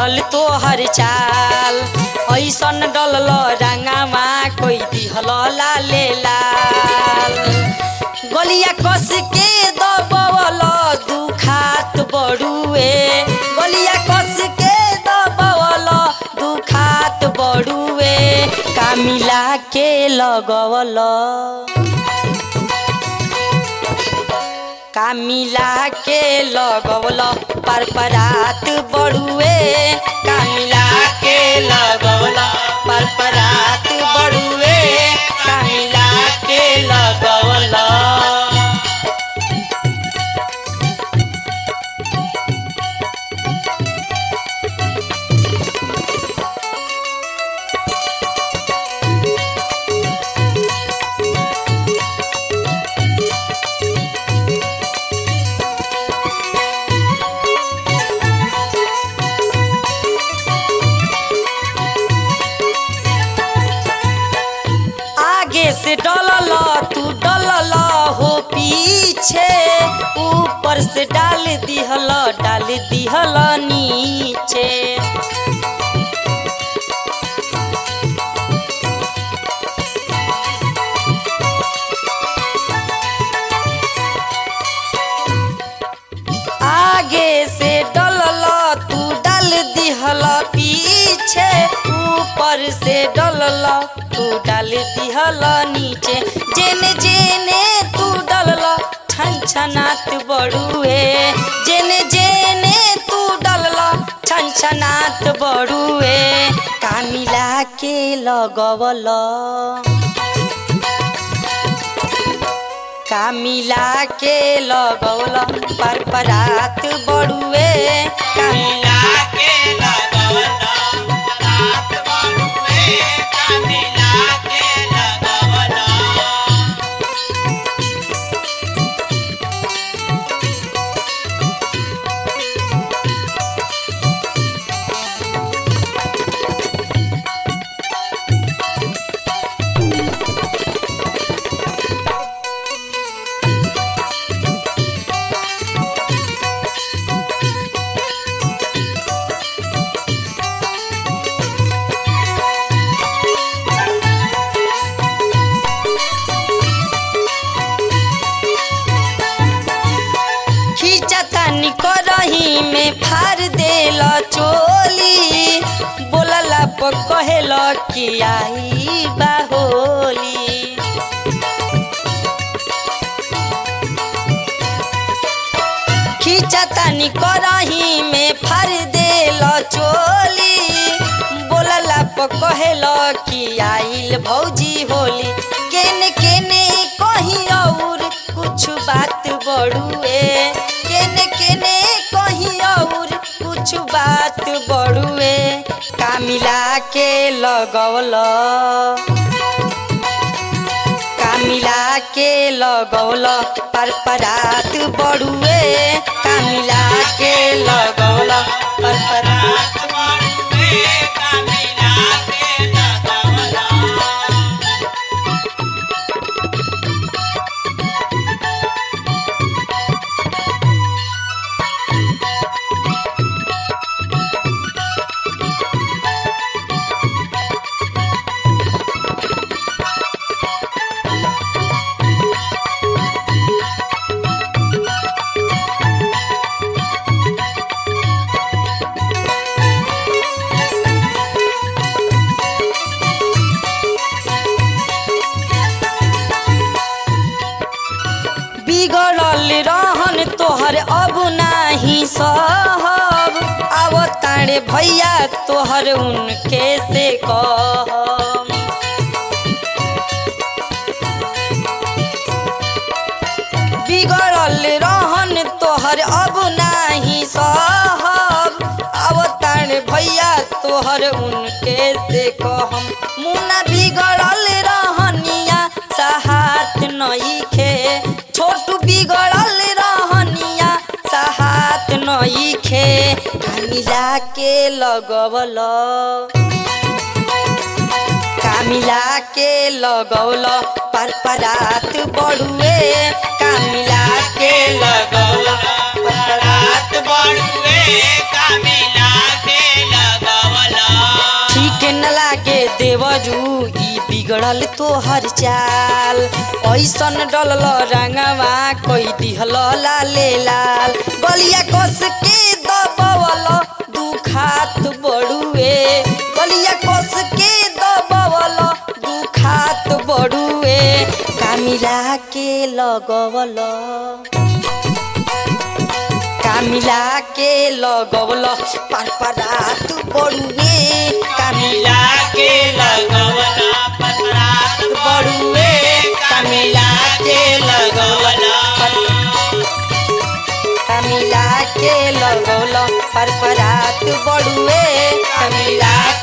बनल तोहर चाल ऐसन डलल रंगावा कोई दिहल लाले लाल गलिया कस के दबवल दुखात बड़ुए गलिया कस के दबवल दुखात बड़ुए कामिला के लगवल कामिला के लगवल पर परात बड़ुए कामिला के लगवल पर परात बड़ुए कामिला के लगवल आगे से डलल तू डलल हो पीछे ऊपर से डाल दिहल डाल दिहल नीचे आगे से डलल तू डाल दिहल पीछे ऊपर से डलल तू डाल दिहल नीचे जेने जेने तू डलल छन छनात बड़ुए जेने जेने तू डलल छन छनात बड़ुए कामिला के लगवल कामिला के लगौल पर परात बड़ुए कामिला के लगवला रात बड़ुए कामिला के लगवला खींचतानी करही में फार देल चोली बोलला पर कहेल कि आई बाहोली खींचतानी करही में फार देल चोली बोलला पर कहेल कि आइल भौजी होली केने केने कहीं और कुछ बात बड़ुए केने केने कहीं और कुछ बात बड़ुए कामिला के लगवल कामिला के लगौल पर परात बड़ुए कामिला के लगौल पर परात रात बड़ुए कामिला के लगवला बिगड़ल रहन तोहर अब नाही सहब अब तारे भैया तोहर उनके से कहब बिगड़ल रहन तोहर अब नाही सहब अब तारे भैया तोहर उनके से कहम मुना बिगड़ल रहनिया सहात नईखे छोटू बिगड़ल रहनिया सहात नईखे कामिला के लगवल कामिला के लगौल पर परात बड़ुए कामिला के लगौल पर परात रात बड़ुए कामिला के देवरू ई बिगड़ल तोहर चाल ऐसन डलल रंगवा कोई दिहल लाले लाल गलिया कस के दबवल दुखात बड़ुए गलिया कस के दबवल दुखात बड़ुए कामिला के लगवल कामिला के लगवल पर परात बड़ुए कामिला मिला के लगवला पतरात बड़ुए मिला के लगवला कामिला के लगवल पर परात बड़ुए मिला